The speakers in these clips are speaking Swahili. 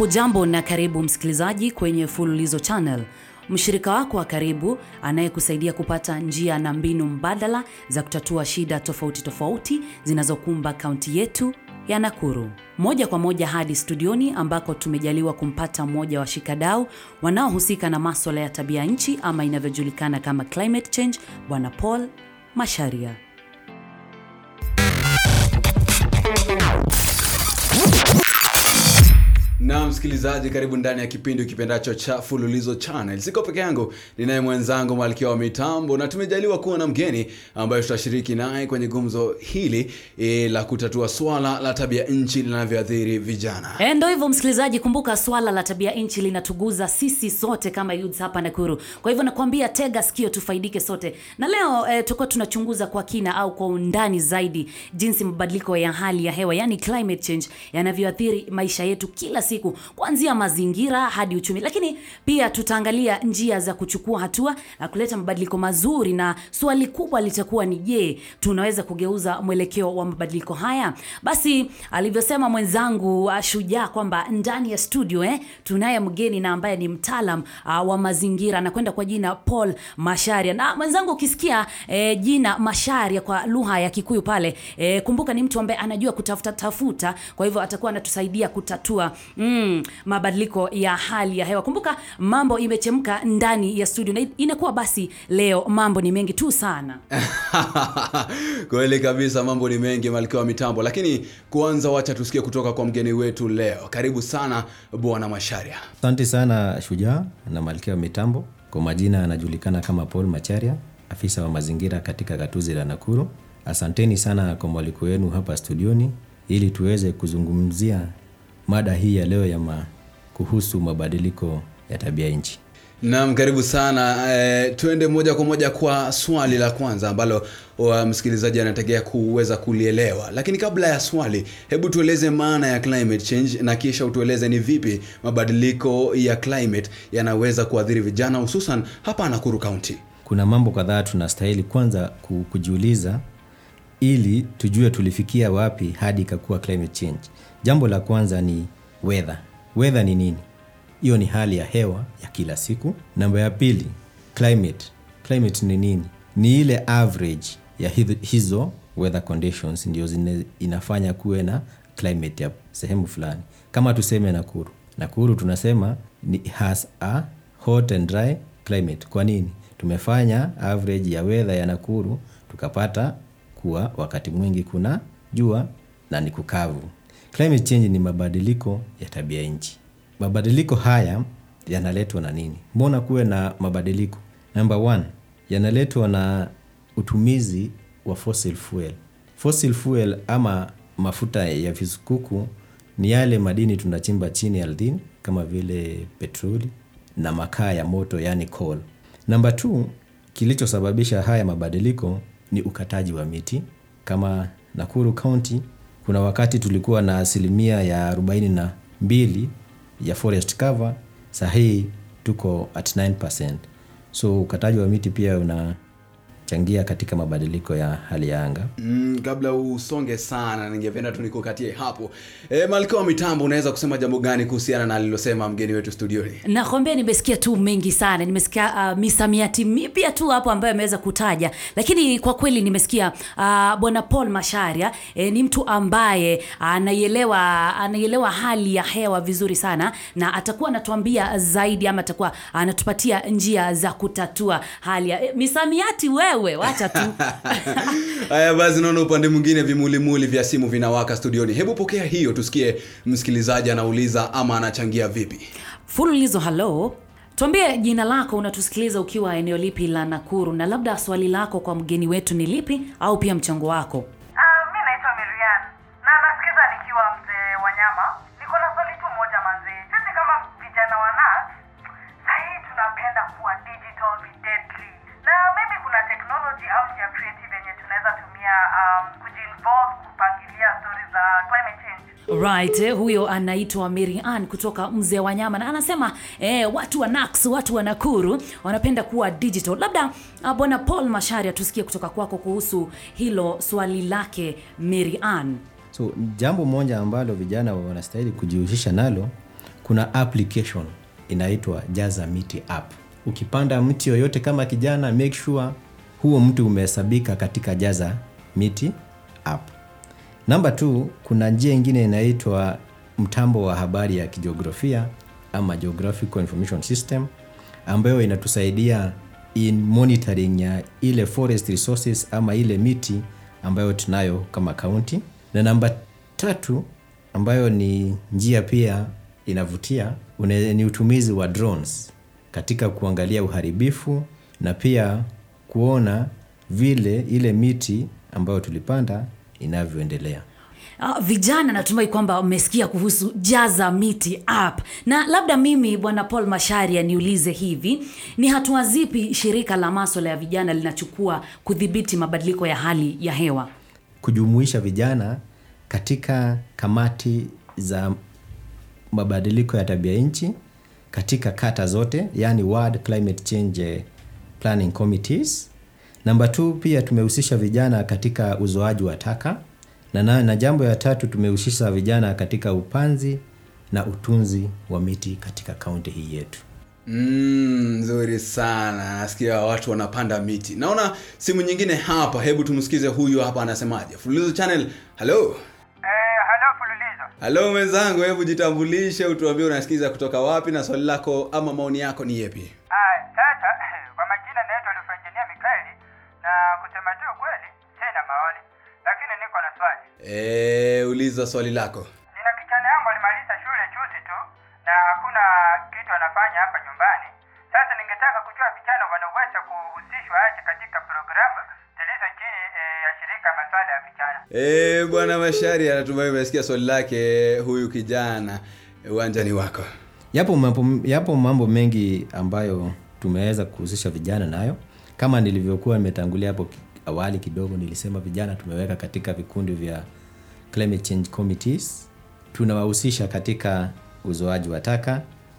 Hujambo na karibu msikilizaji kwenye Fululizo Channel, mshirika wako wa karibu anayekusaidia kupata njia na mbinu mbadala za kutatua shida tofauti tofauti zinazokumba kaunti yetu ya Nakuru. Moja kwa moja hadi studioni ambako tumejaliwa kumpata mmoja wa washikadau wanaohusika na maswala ya tabia nchi ama inavyojulikana kama climate change, Bwana Paul Masharia. na msikilizaji karibu ndani ya kipindi ukipendacho cha fululizo channel siko peke yangu ninaye mwenzangu malkia wa mitambo na tumejaliwa kuwa na mgeni ambaye tutashiriki naye kwenye gumzo hili e, la kutatua swala la tabia nchi linavyoathiri vijana E, ndo hivyo msikilizaji, kumbuka swala la tabia nchi linatuguza sisi sote kama youths hapa Nakuru. Kwa hivyo nakwambia, tega sikio tufaidike sote, na leo e, tutakuwa tunachunguza kwa kina au kwa undani zaidi jinsi mabadiliko ya hali ya hewa yani climate change yanavyoathiri maisha yetu kila siku, kuanzia mazingira hadi uchumi, lakini pia tutaangalia njia za kuchukua hatua na kuleta mabadiliko mazuri, na swali kubwa litakuwa ni je, tunaweza kugeuza mwelekeo wa mabadiliko haya? Basi alivyosema mwenzangu uh, Shujaa kwamba ndani ya studio eh, tunaye mgeni na ambaye ni mtaalam uh, wa mazingira anakwenda kwa jina Paul Masharia. Na mwenzangu, ukisikia eh, jina Masharia kwa lugha ya Kikuyu pale eh, kumbuka ni mtu ambaye anajua kutafuta tafuta, kwa hivyo atakuwa anatusaidia kutatua mm, mabadiliko ya hali ya hewa. Kumbuka mambo imechemka ndani ya studio, na inakuwa basi leo mambo ni mengi tu sana. kweli kabisa mambo ni mengi malkia wa mitambo lakini kwanza wacha tusikie kutoka kwa mgeni wetu leo karibu sana bwana masharia Asante sana Shujaa na Malkia wa Mitambo. Kwa majina anajulikana kama Paul Macharia, afisa wa mazingira katika gatuzi la Nakuru. Asanteni sana kwa mwaliko wenu hapa studioni ili tuweze kuzungumzia mada hii ya leo ya ma, kuhusu mabadiliko ya tabia nchi. Naam, karibu sana. E, tuende moja kwa moja kwa swali la kwanza ambalo wa msikilizaji anategea kuweza kulielewa. Lakini kabla ya swali, hebu tueleze maana ya climate change na kisha utueleze ni vipi mabadiliko ya climate yanaweza kuathiri vijana hususan hapa Nakuru County. Kuna mambo kadhaa tunastahili kwanza ku- kujiuliza ili tujue tulifikia wapi hadi ikakuwa climate change. Jambo la kwanza ni weather. Weather ni nini? Hiyo ni hali ya hewa ya kila siku. Namba ya pili, climate. Climate ni nini? Ni ile average ya hizo- hizo weather conditions ndio zine, inafanya kuwe na climate ya sehemu fulani. Kama tuseme Nakuru. Nakuru tunasema ni has a hot and dry climate. Kwa nini? Tumefanya average ya weather ya Nakuru tukapata kuwa wakati mwingi kuna jua na ni kukavu. Climate change ni mabadiliko ya tabia nchi. Mabadiliko haya yanaletwa na nini? Mbona kuwe na mabadiliko? Number one, yanaletwa na utumizi wa fossil fuel. Fossil fuel ama mafuta ya visukuku ni yale madini tunachimba chini ardhini kama vile petroli na makaa ya moto yani coal. Number two, kilichosababisha haya mabadiliko ni ukataji wa miti. Kama Nakuru County, kuna wakati tulikuwa na asilimia ya 42 ya forest cover, sahii tuko at 9%. So ukataji wa miti pia unachangia katika mabadiliko ya hali ya anga. Mm, kabla usonge sana ningependa tu nikukatie hapo. E, malkia wa mitambo unaweza kusema jambo gani kuhusiana na alilosema mgeni wetu studioni? nakwambia nimesikia tu mengi sana nimesikia uh, misamiati mipya tu hapo ambayo ameweza kutaja lakini kwa kweli nimesikia uh, bwana paul masharia eh, ni mtu ambaye anaielewa anaielewa hali ya hewa vizuri sana na atakuwa anatuambia zaidi ama atakuwa anatupatia njia za kutatua hali ya eh, misamiati wewe wacha tu Haya basi, naona upande mwingine vimulimuli vya simu vinawaka studioni. Hebu pokea hiyo, tusikie msikilizaji anauliza ama anachangia vipi. fululizo halo tuambie jina lako unatusikiliza ukiwa eneo lipi la nakuru na labda swali lako kwa mgeni wetu ni lipi au pia mchango wako Uh, mi naitwa Miriam na nasikiza nikiwa mzee Wanyama. Niko na swali tu moja manzee, sisi kama vijana wa NAS sahii tunapenda kuwa digital videdly, na maybe kuna technology au njia creative yenye tunaweza tumia um, kujiinvolve kupangilia stori za climate change. right eh, huyo anaitwa Mary Ann kutoka mzee wa nyama na anasema eh, watu wa Nax, watu wa Nakuru wanapenda kuwa digital. Labda ah, bwana Paul Masharia, tusikie kutoka kwako kuhusu hilo swali lake Mary Ann. So jambo moja ambalo vijana wanastahili kujihusisha nalo kuna application inaitwa jaza miti app ukipanda mti yoyote kama kijana make sure huo mti umehesabika katika jaza miti app namba t kuna njia ingine inaitwa mtambo wa habari ya kijiografia ama geographical information system ambayo inatusaidia in monitoring ya ile forest resources ama ile miti ambayo tunayo kama kaunti na namba tatu ambayo ni njia pia inavutia une, ni utumizi wa drones katika kuangalia uharibifu na pia kuona vile ile miti ambayo tulipanda inavyoendelea Uh, vijana natumai kwamba mmesikia kuhusu jaza miti app na labda mimi bwana paul masharia niulize hivi ni hatua zipi shirika la maswala ya vijana linachukua kudhibiti mabadiliko ya hali ya hewa kujumuisha vijana katika kamati za mabadiliko ya tabia nchi katika kata zote yani World Climate Change eh, Planning Committees. Namba tu pia tumehusisha vijana katika uzoaji wa taka na, na, na jambo ya tatu tumehusisha vijana katika upanzi na utunzi wa miti katika kaunti hii yetu. Mm, nzuri sana nasikia watu wanapanda miti naona simu nyingine hapa hebu tumsikize huyu hapa anasemaje fululizo channel halo Eh, halo Fululizo. halo mwenzangu hebu jitambulishe utuambie unasikiza kutoka wapi na swali lako ama maoni yako ni yepi Ah, sasa kwa majina naitwa Lufenjinia Mikaeli na kusema tu kweli sina maoni, lakini niko na swali. e, uliza swali lako Nina kijana yangu alimaliza shule juzi tu na hakuna kitu anafanya hapa nyumbani. Sasa ningetaka kujua vijana wanaweza kuhusishwa aje katika programu zilizo chini eh, ya shirika masuala ya vijana. e, bwana mashari anatumai umesikia swali lake huyu kijana uwanjani wako Yapo mambo, yapo mambo mengi ambayo tumeweza kuhusisha vijana nayo. Kama nilivyokuwa nimetangulia hapo ki- awali kidogo, nilisema vijana tumeweka katika vikundi vya climate change committees, tunawahusisha katika uzoaji wa taka.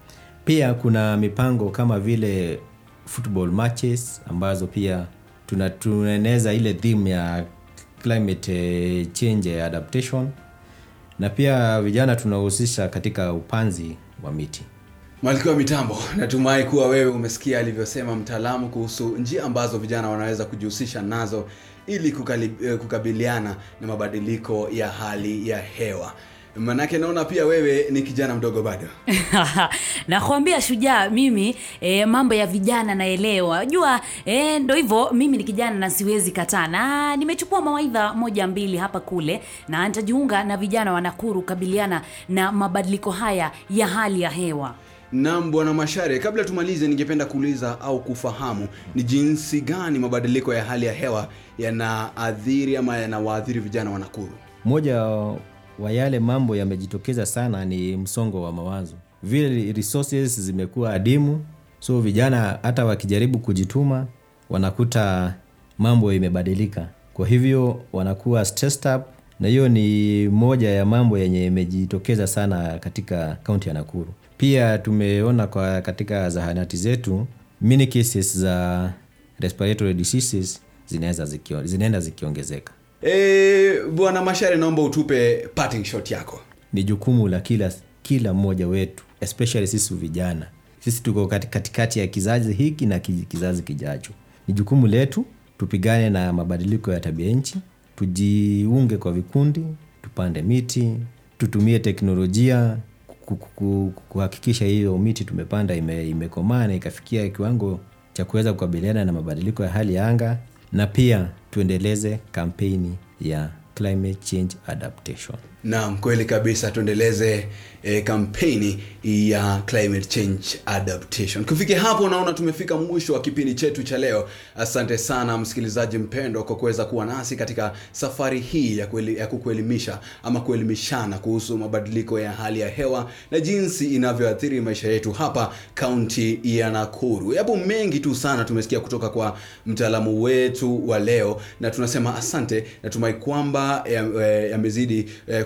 Pia kuna mipango kama vile football matches ambazo pia tuna- tunaeneza ile theme ya climate eh, change adaptation na pia vijana tunahusisha katika upanzi wa miti. Malkia wa mitambo, natumai kuwa wewe umesikia alivyosema mtaalamu kuhusu njia ambazo vijana wanaweza kujihusisha nazo ili kukali, eh, kukabiliana na mabadiliko ya hali ya hewa. Manake naona pia wewe ni kijana mdogo bado. nakwambia shujaa mimi e, mambo ya vijana naelewa jua e, ndo hivyo mimi ni kijana na siwezi kataa na nimechukua mawaidha moja mbili hapa kule na nitajiunga na vijana wa nakuru kukabiliana na mabadiliko haya ya hali ya hewa Naam bwana Mashare, kabla tumalize, ningependa kuuliza au kufahamu ni jinsi gani mabadiliko ya hali ya hewa yanaathiri ama yanawaathiri vijana wa Nakuru. Moja wa yale mambo yamejitokeza sana ni msongo wa mawazo. Vile resources zimekuwa adimu, so vijana hata wakijaribu kujituma wanakuta mambo imebadilika, kwa hivyo wanakuwa stressed up, na hiyo ni moja ya mambo yenye imejitokeza sana katika kaunti ya Nakuru. Pia tumeona kwa katika zahanati zetu many cases za respiratory diseases zinaweza zikio, zinaenda zikiongezeka. E, bwana Mashare, naomba utupe parting shot yako. ni jukumu la kila kila mmoja wetu especially sisi vijana sisi tuko kati- katikati ya kizazi hiki na ki- kizazi kijacho ni jukumu letu tupigane na mabadiliko ya tabia nchi tujiunge kwa vikundi tupande miti tutumie teknolojia ku- ku- ku- kuhakikisha hiyo miti tumepanda ime- imekomaa na ikafikia kiwango cha kuweza kukabiliana na mabadiliko ya hali ya anga na pia tuendeleze kampeni ya climate change adaptation Naam, kweli kabisa, tuendeleze e, kampeni ya climate change adaptation. Kufikia hapo, naona tumefika mwisho wa kipindi chetu cha leo. Asante sana msikilizaji mpendwa kwa kuweza kuwa nasi katika safari hii ya, kueli, ya kukuelimisha ama kuelimishana kuhusu mabadiliko ya hali ya hewa na jinsi inavyoathiri maisha yetu hapa kaunti ya Nakuru. Yapo mengi tu sana tumesikia kutoka kwa mtaalamu wetu wa leo, na tunasema asante. Natumai kwamba yamezidi ya yamezidi, eh,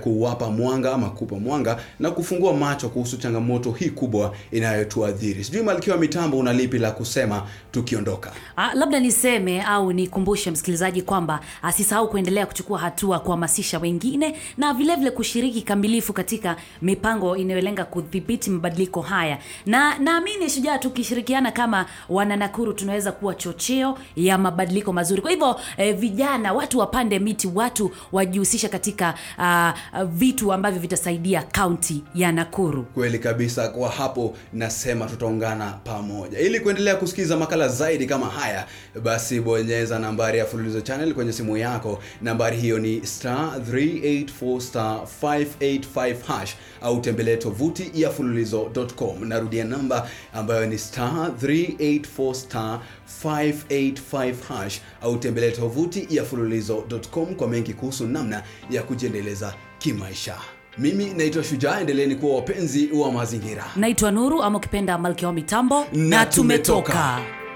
kuwapa mwanga ama kupa mwanga na kufungua macho kuhusu changamoto hii kubwa inayotuadhiri. Sijui Malkia wa Mitambo, una lipi la kusema tukiondoka? Ah, labda niseme au nikumbushe msikilizaji kwamba asisahau kuendelea kuchukua hatua kuhamasisha wengine na vilevile vile kushiriki kamilifu katika mipango inayolenga kudhibiti mabadiliko haya, na naamini Shujaa, tukishirikiana kama wana Nakuru tunaweza kuwa chocheo ya mabadiliko mazuri. Kwa hivyo eh, vijana, watu wapande miti, watu wajihusisha katika ah, ah, vitu ambavyo vitasaidia kaunti ya Nakuru. Kweli kabisa. Kwa hapo nasema tutaungana pamoja ili kuendelea kusikiza makala zaidi kama haya. Basi bonyeza nambari ya Fululizo Channel kwenye simu yako. Nambari hiyo ni star 384 star 585 hash, au tembelee tovuti ya fululizo.com. Narudia namba ambayo ni star 384 star 585 hash, au tembelee tovuti ya fululizo.com kwa mengi kuhusu namna ya kujiendeleza kimaisha. Mimi naitwa Shujaa, endeleeni kuwa wapenzi wa mazingira. Naitwa Nuru ama ukipenda Malkia wa Mitambo, Na tumetoka.